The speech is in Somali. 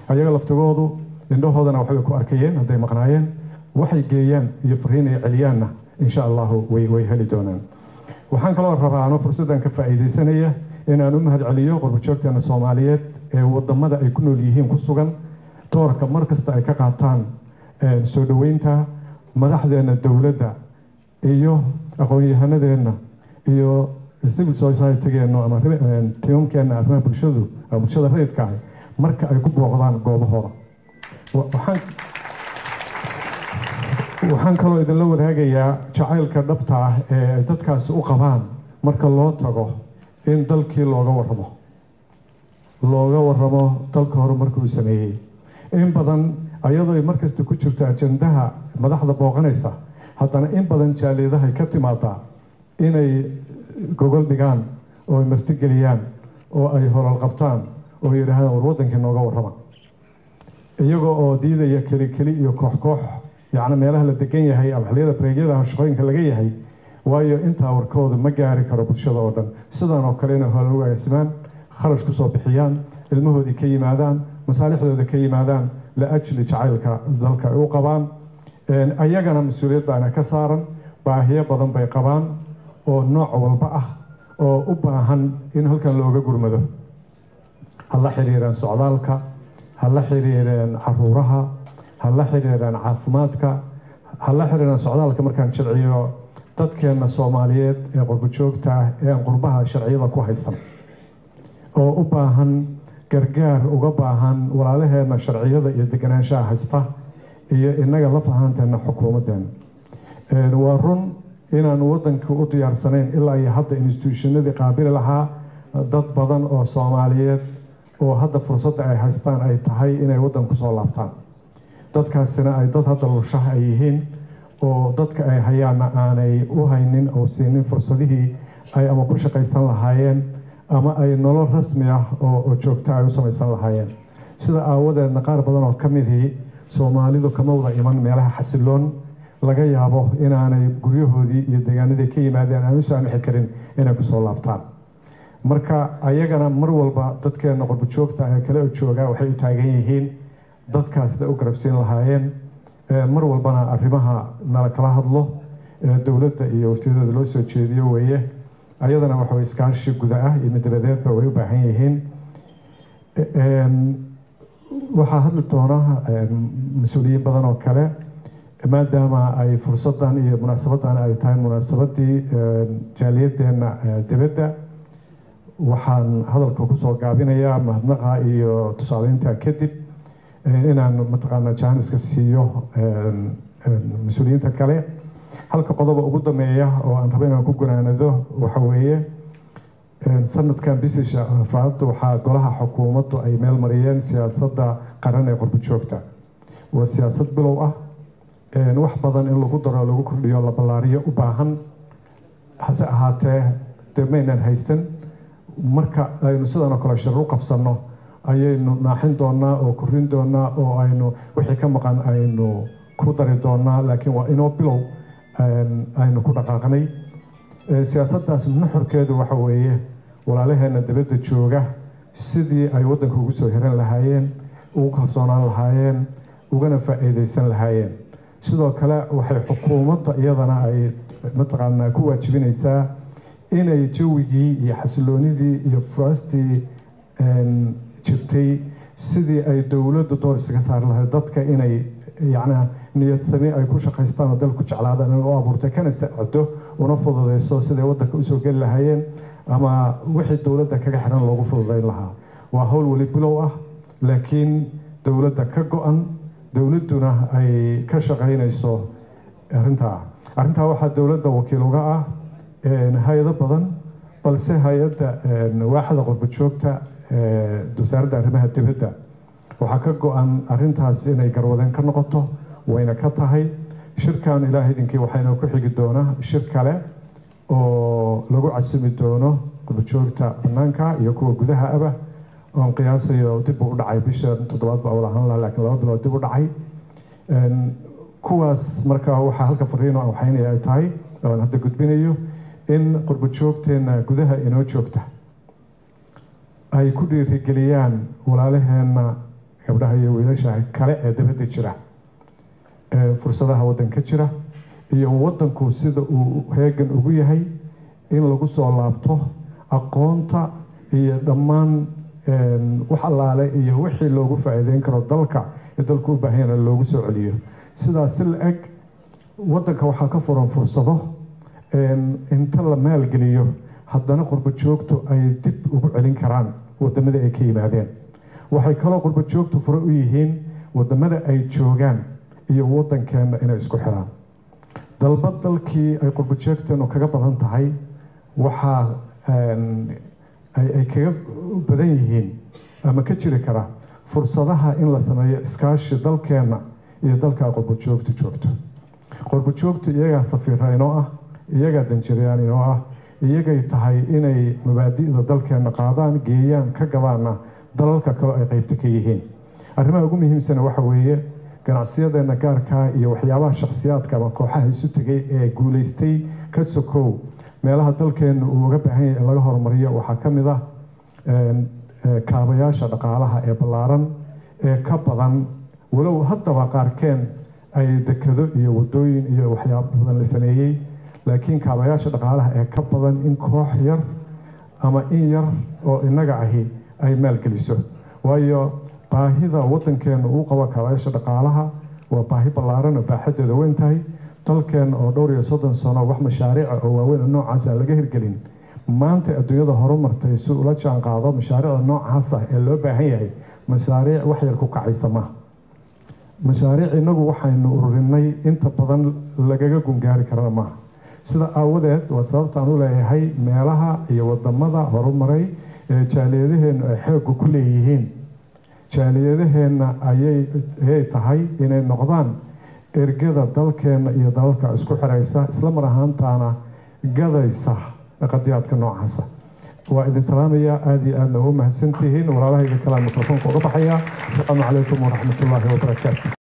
ayaga laftigoodu indhahoodana waxbay ku arkayeen hadday maqnaayeen waxay geeyaan iyo fariin ay celiyaanna insha allahu way way heli doonaan waxaan kaloo rabaa anoo fursaddan ka faa'iidaysanaya inaan u mahad celiyo qurbajoogteena soomaaliyeed ee wadamada ay ku nool yihiin ku sugan doorka mar kasta ay ka qaataan soo dhoweynta madaxdeena dowladda iyo aqoon-yahanadeenna iyo civil society-geenna ama tiimamkeenna arrimaha bulshadu bulshada rayidka ah marka ay ku booqdaan goobahooda waxaan waxaan kaloo idinla wadaagayaa jacaylka dhabta ah ee ay dadkaasi u qabaan marka loo tago in dalkii looga warramo looga warramo dalka hore marka uu sameeyey in badan ayadoo ay markasta ku jirto ajandaha madaxda booqanaysa haddana in badan jaaliidahay ka timaadaa inay gogol dhigaan oo ay martigeliyaan oo ay holol qabtaan oo yidhaahdaan war waddankii nooga warrama iyagoo oo diidaya keli keli iyo koox koox yacni meelaha la degan yahay ama xilliyada bareegyada shaqooyinka laga yahay waayo intaa warkooda ma gaari karo bulshada oo dhan sidan oo kale inay hore ugaasimaan kharash ku soo bixiyaan ilmahoodii ka yimaadaan masaalixdooda ka yimaadaan liajli jacaylka dalka ay u qabaan ayagana mas-uuliyad baana ka saaran baahiyo badan bay qabaan oo nooc walba ah oo u baahan in halkan looga gurmado ha la xiriireen socdaalka ha la xiriireen caruuraha ha la xiriireen caafimaadka ha la xiriireen socdaalka markaan sharciyo dadkeenna soomaaliyeed ee qurbajoogta ah ee aan qurbaha sharciyada ku haysan oo u baahan gargaar uga baahan walaalaheenna sharciyada iyo deganaanshaha haysta iyo innaga la fahanteena xukuumaddeena waa run inaan waddanka u diyaarsanayn ilaa iyo hadda instituushonadii qaabili lahaa dad badan oo soomaaliyeed oo hadda fursadda ay haystaan ay tahay inay waddanku soo laabtaan dadkaasina ay dad hadda lushaha ay yihiin oo dadka ay hayaanna aanay u haynin oo siinin fursadihii ay ama ku shaqaysan lahaayeen ama ay nolol rasmi ah oo joogta ay u samaysan lahaayeen sida aawadeedna qaar badan oo ka midii soomaalidu kama wada iman meelaha xasiloon laga yaabo inaanay guryahoodii iyo deegaanadii ka yimaadeen aan u saamixi karin inay kusoo laabtaan marka ayagana mar walba dadkeena qurbajoogta ee kale jooga waxay u taagan yihiin dadkaas siday u garabsiin lahaayeen mar walbana arrimaha nala kala hadlo dowladda iyo waftiyadeeda loo soo jeediyo weeye ayadana waxa iskaashi guda ah iyo midladeedba way u baahan yihiin waxaa hadli doona mas-uuliyiin badan oo kale maadaama ay fursadan iyo munaasabadan ay tahay munaasabadii jaaliyadeenna dibadda waxaan hadalka kusoo gaabinayaa mahadnaqa iyo tusaaleynta kadib inaan mataqaana jaaniska siiyo mas-uuliyiinta kale halka qodoba ugu dameeya oo aan rabo inaan ku gunaanado waxa weeye sanadkan bisisha faadda waxaa golaha xukuumaddu ay meel mariyeen siyaasadda qaran ee qurbajoogta waa siyaasad bilow ah wax badan in lagu daro lagu kordhiyo la ballaariyo u baahan hase ahaatee dee maynaan haysan marka aynu sidan oo kale shir u qabsanno ayaynu naaxin doonaa oo korin doonaa oo aynu wixii ka maqan aynu ku dari doonaa laakiin waa inoo bilow aynu ku dhaqaaqnay siyaasaddaas nuxurkeedu waxa weeye walaalaheena dibadda jooga sidii ay waddanka ugu soo hiran lahaayeen ugu kalsoonaan lahaayeen ugana faa'iidaysan lahaayeen sidoo kale waxay xukuumadda iyadana ay mataqaanaa ku waajibinaysaa inay jawigii iyo xasiloonidii iyo furaastii jirtay sidii ay dowladdu door isaga saari lahayd dadka inay yacnaa niyad sami ay ku shaqaystaan oo dalku jeclaadaan inay u abuurtay kana sacdo una fududeyso siday waddanka usoo geli lahaayeen ama wixii dowladda kaga xiran loogu fududeyn lahaa waa howl weli bilow ah laakiin dowladda ka go-an dowladduna ay ka shaqaynayso arrintaa arrintaa waxaa dowladda wakiil uga ah hay-ado badan balse hay-adda waaxda qurbajoogta wasaaradda arrimaha dibadda waxaa ka go-an arrintaas inay garwadeen ka noqoto wayna ka tahay shirkan ilaah idinkii waxayna ku xigi doonaa shir kale oo lagu casumi doono qurbajoogta banaanka iyo kuwa gudaha aba oon qiyaasayo dib u dhacay bisha toddobaad baa wada ahaan laha lakiin laba bilood dib u dhacay kuwaas marka waxaa halka fariino aan waxaynaya ay tahay oan hadda gudbinayo in qurbajoogteena gudaha inoo joogta ay ku dhiirigeliyaan walaalaheenna gabdhaha iyo wiilasha kale ee dabadda jira fursadaha waddanka jira iyo waddanku sida uu heegan ugu yahay in lagu soo laabto aqoonta iyo dhammaan wax allaale iyo wixii loogu faa'iideyn karo dalka ee dalku u baahanyana loogu soo celiyo sidaas si la eg waddanka waxaa ka furan fursado inta la maalgeliyo haddana qurbo joogtu ay dib ugu celin karaan waddamadii ay ka yimaadeen waxay kaloo qurbo joogtu fure u yihiin waddamada ay joogaan iyo waddankeenna inay isku xiraan dalba dalkii ay qurbo joogteenu kaga badan tahay waxaa ay kaga badan yihiin ama ka jiri kara fursadaha in la sameeyo iskaashi dalkeenna iyo dalka qurbo joogtu joogto qurbo joogtu iyagaa safiira inoo ah iyagaa danjirayaan inoo ah iyagay tahay inay mabaadi'da dalkeenna qaadaan geeyaan ka gabaana dalalka kaleo ay qeybta ka yihiin arrimaha ugu muhiimsana waxa weeye ganacsiyadeenna gaarkaa iyo waxyaabaha shakhsiyaadka ama kooxaha isu tegay ee guulaystay ka sokow meelaha dalkeenna uu uga baahan yahay in laga horumariyo waxaa ka mid ah kaabayaasha dhaqaalaha ee ballaaran ee ka badan walow haddaba qaarkeen ay dekado iyo waddooyin iyo waxyaaba badan la sameeyey laakiin kaabayaasha dhaqaalaha ee ka badan in koox yar ama in yar oo innaga ahi ay maalgeliso waayo baahida waddankeenna uu qabo kaabayaasha dhaqaalaha waa baahi ballaaran oo baaxadeeda weyn tahay dalkeenna oo dhowr iyo soddon sano wax mashaariica oo waaweyn oo noocaas aan laga hirgelin maanta adduunyada horumartay si ula jaan qaado mashaariicda noocaas ah ee loo baahan yahay mashaariic wax yar ku kacaysa maaha mashaariic innagu waxaynu ururinay inta badan lagaga gungaari karana maaha sida aawadeed waa sababta aan u leeyahay meelaha iyo wadamada horumaray ee jaaliyadaheennu ay xooga ku leeyihiin jaaliyadaheenna ayay tahay inay noqdaan ergada dalkeenna iyo dalalka isku xiraysa isla mar ahaantaana gadaysa qadiyaadka noocaasa waa idin salaamaya aada iyo aadna ugu mahadsantihiin walaalahayga kalea mikrofoonka uga baxaya asalaamu calaykum waraxmat ullaahi wabarakaatu